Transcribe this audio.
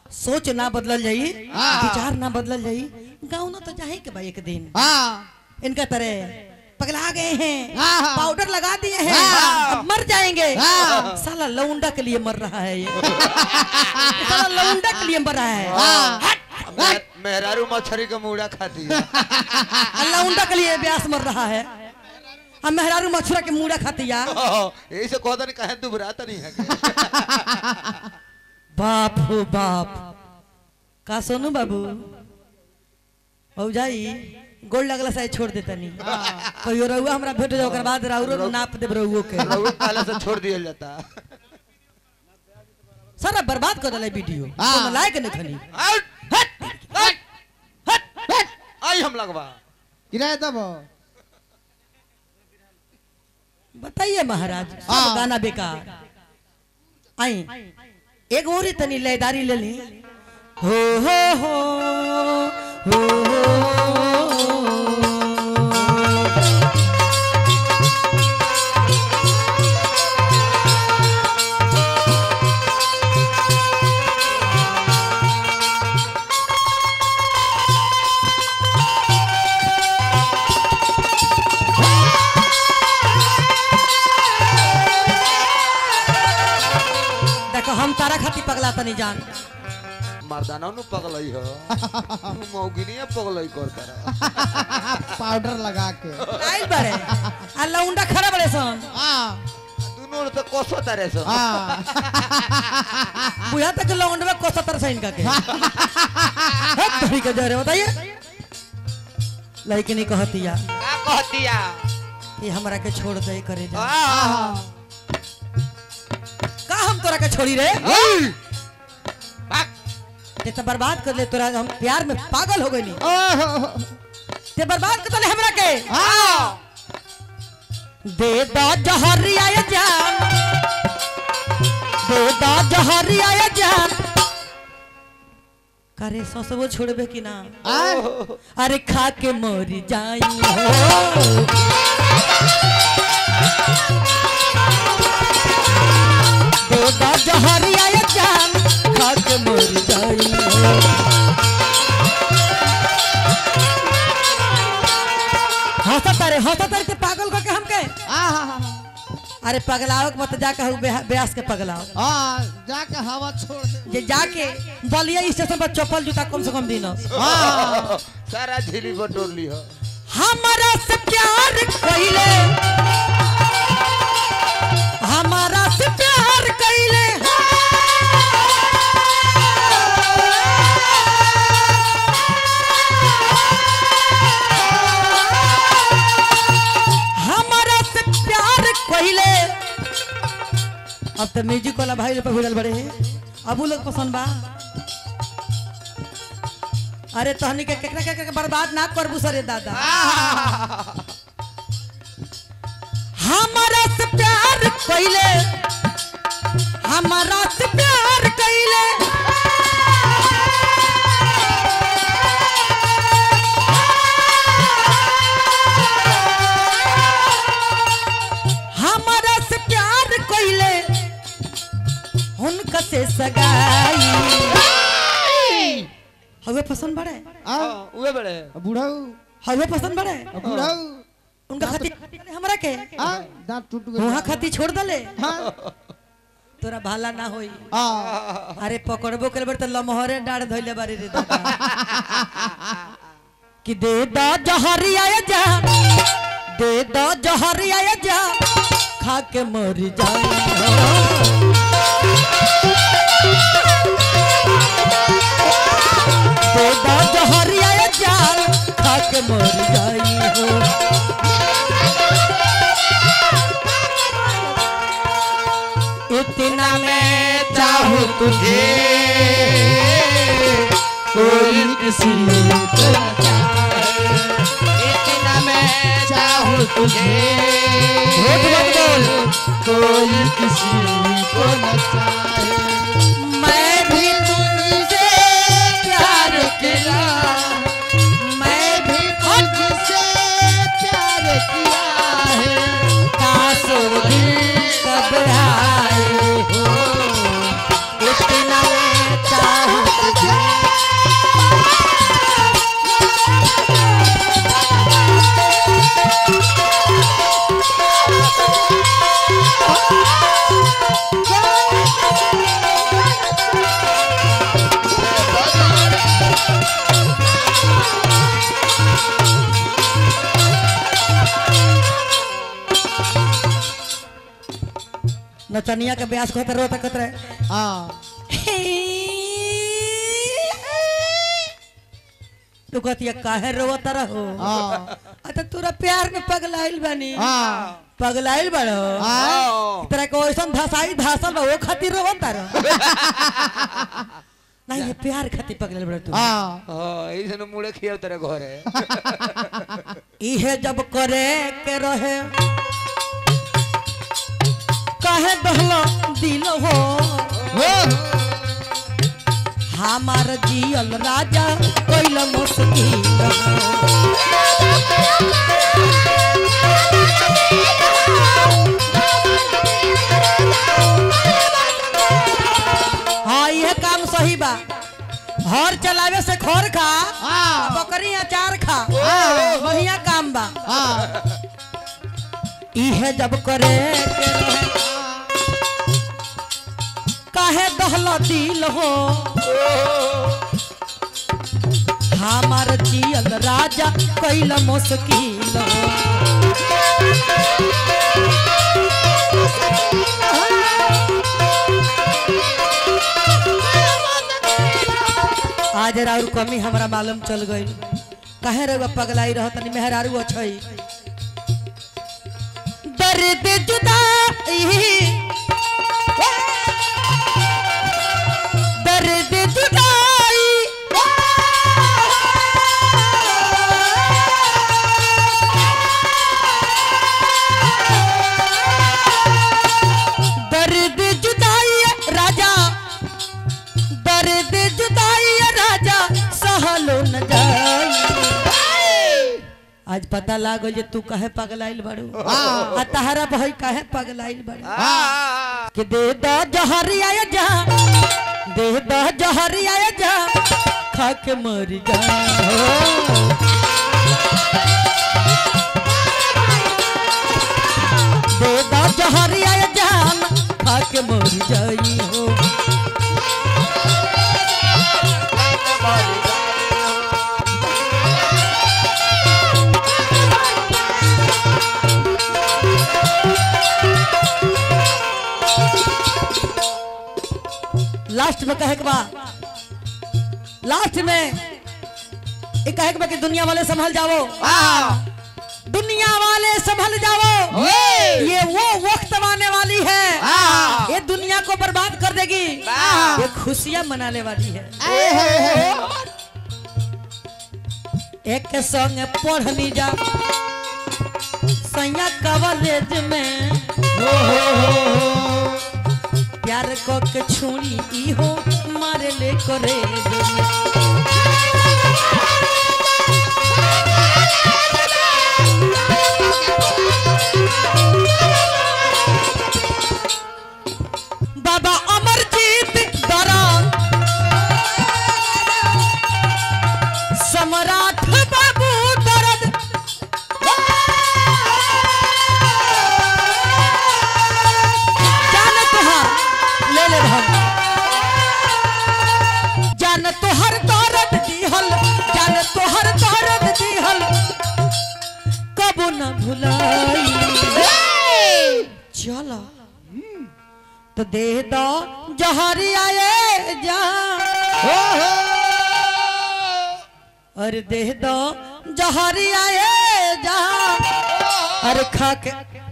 सोच ना बदलल जाई हाँ। विचार ना बदलल जाई गाँव ना तो जाए के भाई एक दिन हाँ इनका तरह पगला गए हैं हाँ, हाँ। पाउडर लगा दिए हैं हाँ। अब मर जाएंगे हाँ। साला लौंडा के लिए मर रहा है ये ये साला लौंडा के लिए मर रहा है हाँ मे- मेहरारू मछली का मुड़ा खाती है और लौंडा के लिए ब्यास मर रहा है अब मेहरारू मछुरा के मुड़ा खातिया यही से कहता नहीं कहे दुबराता नहीं है बाप हो बाप का सोनू बाबू हो जाई गोल लगला से छोड़ देता नहीं कहियो रहुआ हमरा भेट जाओ ओकर बाद राउरो नाप देब रहुओ के रघु पहले से छोड़ दिया जाता सारा बर्बाद कर डाले वीडियो हाँ। कोनो लायक नहीं खनी हट, हट, हट, हट, हट। आई हम लगवा किराया तब बताइए महाराज सब हाँ। गाना बेकार आई एक और ही तनी लयदारी ले ली हो हो हो हो हो देखो हम तारा खाती पगला तनी जान मर्दाना नु पगलई हो तू मौगिनी पगलई कर कर पाउडर लगा के आइल बड़े आ लौंडा खड़ा बड़े सन हाँ दोनों तो कोसो तारे सो हाँ बुझा तक लौंडा को सत्तर से इनका के हट तभी के जरे बताइए लड़की नहीं कहती या का कहतिया ये हमरा के छोड़ दे करे जा आ का हम तोरा के छोड़ी रे भाग ते तो बर्बाद कर ले तोरा हम प्यार में पागल हो गई नी ओहो ते बर्बाद कर ले हमरा के हाँ दे दा जहरिया ये जान दे दा जहरिया ये जान करे ससबो छोड़बे कि ना हाँ अरे खा के मर जाई हो दे दा जहरिया ये जान खा के मर जाई हो हंसा तारे हंसा तारे ते पागल को के हमके हाँ अरे पगलाओ के मत जा कहू ब्यास के पगलाओ हाँ जाके हवा छोड़ दे जे जाके बलिया स्टेशन पर चप्पल जूता कम से कम दिन हाँ सारा झिली बटोर ली हो हमारा से प्यार कइले हमारा से प्यार कइले हमारा से प्यार कइले अब तो म्यूजिक वाला भाई लोग पे भिड़ल बड़े हैं अब उ लोग पसंद बा अरे तहनी के केकरा केकरा के बर्बाद ना करबू सरे दादा हमारा से प्यार कइले हमारा से प्यार कइले हमारा से प्यार कइले उनका से सगाई हवे पसंद बड़े हाँ उहे बड़े बुढ़ाऊ हवे पसंद बड़े बुढ़ाऊ उनका खातिर हमरा के हाँ दांत टूट गए वहाँ खातिर छोड़ दले हाँ तोरा भाला ना होई हाँ अरे पकड़बो कर बर त लमहरे डाड़ धइले बारी रे दादा कि दे दा जहरिया ये जा दे दा जहरिया ये जा खा के मर जाई दे दा जहरिया ये जा खा के मर जाई हो इतना मैं चाहूँ तुझे कोई किसी को न चाहे इतना मैं चाहूँ तुझे झूठ मत बोल कोई किसी को न चाहे मैं भी तुझसे प्यार किया मैं भी तुझसे प्यार किया है काश वो दिन कब आए हो इतना मैं चाहूँ नचनिया के ब्यास कहते रोता कहते रहे हाँ तू कहती काहे रोवत रहो हाँ अच्छा तोरा प्यार में पगलाइल बानी हाँ पगलाइल बड़ो हाँ तरह के वैसन धसाई धासल बा वो खातिर रोवत रहो नहीं ये प्यार खातिर पगलाइल बड़ो तू हाँ हाँ ऐसे मुड़े खिया तेरे घरे इहे जब करे के रहे काहे दहलो दिल हो हो हमार जियल राजा कोइल मुश्किल हो हाँ ये काम सही बा हर चलावे से खोर खा हाँ बकरी अचार खा हाँ। बढ़िया काम बा हाँ इहे जब करे के रहे काहे दहला दिल हो हमार जियल राजा कैल मुश्किल हो आज राउर कमी हमरा मालूम चल गई काहे रे पगलाई रह तनी मेहरारू अछई दर्द जुदाई दर्द जुदाई दर्द जुदाई राजा दर्द जुदाई राजा सहलो न जाई आज पता लागल जे तू कहे पगलाइल बड़ू आ तहरा भाई कहे पगलाइल बड़ू हाँ कि दे दो जहरी आया जा दे दो जहरी आया जा खा के मर जा दे दो जहरी आया जान खा के मर जाई हो लास्ट में कहे के बा लास्ट में ये कहे के बा कि दुनिया वाले संभल जाओ दुनिया वाले संभल जाओ ये वो वक्त आने वाली है ये दुनिया को बर्बाद कर देगी ये खुशियां मनाने वाली है एक के संग पढ़नी जा सैया कॉलेज में प्यार को के छुरी ई हो मारे ले करे बाबा अमरजीत दरा सम्राट बाबू दर्द जान तोहार ले ले भाग जान तोहर दर्द दिहल जान तोहर दर्द दिहल कबो न भुलाई चलो तो दे दो जहरी आए जा और दे दो जहरी आए जा अरे खा के